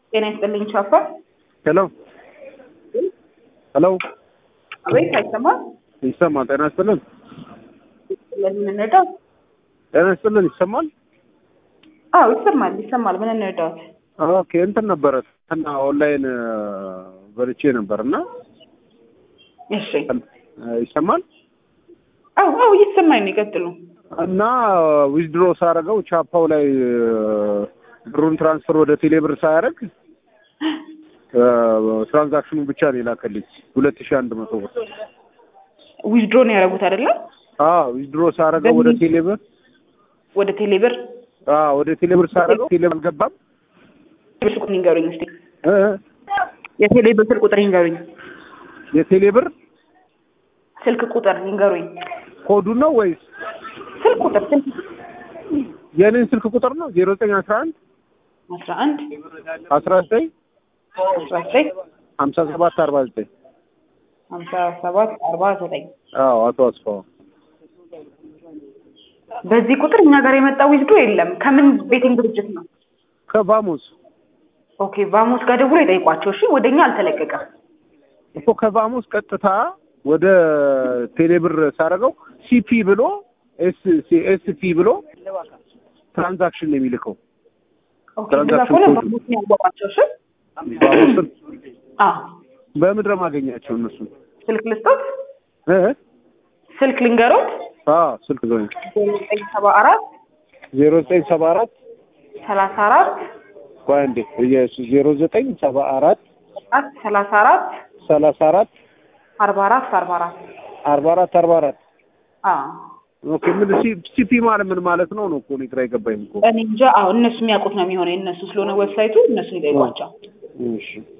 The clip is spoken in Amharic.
ጤና ይስጥልኝ ቻፓ። ሄሎ ሄሎ፣ አቤት፣ አይሰማም? ይሰማል? ጤና ይስጥልን። ስለዚህ ምን እንርዳው? ጤና ይስጥልን። ይሰማል? አዎ ይሰማል፣ ይሰማል። ምን እንርዳዎት? ኦኬ፣ እንትን ነበረ እና ኦንላይን በልቼ ነበር እና እሺ። ይሰማል አዎ አዎ፣ እየተሰማኝ ነው። ይቀጥሉ። እና ዊዝድሮ ሳደርገው ቻፓው ላይ ብሩን ትራንስፈር ወደ ቴሌብር ሳያደርግ ትራንዛክሽኑ ብቻ ነው የላከልኝ ሁለት ሺህ አንድ መቶ ብር። ዊዝድሮ ነው ያደረጉት አይደለም? አዎ ዊዝድሮ ሳደርገው ወደ ቴሌብር ወደ ቴሌብር አዎ ወደ ቴሌብር ሳደርገው ቴሌብር አልገባም። ስልኩን ይንገሩኝ እስኪ። እ የቴሌብር ስልክ ቁጥር ይንገሩኝ። የቴሌብር ስልክ ቁጥር ይንገሩኝ። ኮዱ ነው ወይስ ስልክ ቁጥር ስልክ የኔን ስልክ ቁጥር ነው? ዜሮ ዘጠኝ አስራ አንድ አስራ አንድ አስራ ዘጠኝ አስራ ዘጠኝ ሀምሳ ሰባት አርባ ዘጠኝ ሀምሳ ሰባት አርባ ዘጠኝ አዎ አቶ አስፋው በዚህ ቁጥር እኛ ጋር የመጣ ዊዝድሮ የለም። ከምን ቤቲንግ ድርጅት ነው? ከባሙስ ኦኬ ቫሞስ ጋር ደውሎ ይጠይቋቸው። እሺ ወደኛ አልተለቀቀም። እኮ ከባሙስ ቀጥታ ወደ ቴሌብር ሳደርገው ሲፒ ብሎ ኤስፒ ብሎ ትራንዛክሽን ነው የሚልከው። ኦኬ እንደዛ ከሆነ ቫሞስ ነው ያጓጓቸው። እሺ ባሙስን አዎ በምድረ ማገኛቸው እነሱ ስልክ ልስጦት፣ እ ስልክ ልንገሮት አዎ ስልክ ዘኝ ዜሮ ዘጠኝ ሰባ አራት ዜሮ ዘጠኝ ሰባ አራት ሰላሳ አራት ቆይ አንዴ ዜሮ ዘጠኝ ሰባ አራት አራት ሰላሳ አራት ሰላሳ አራት አርባ አራት አርባ አራት አርባ አራት አርባ አራት አዎ ኦኬ ምን ሲፒ ማለት ምን ማለት ነው ነው እኮ እኔ ግራ የገባኝ እኮ እኔ እንጃ። አዎ እነሱ የሚያውቁት ነው የሚሆነው የእነሱ ስለሆነ ዌብሳይቱ እነሱን ይጠይቋቸው። እሺ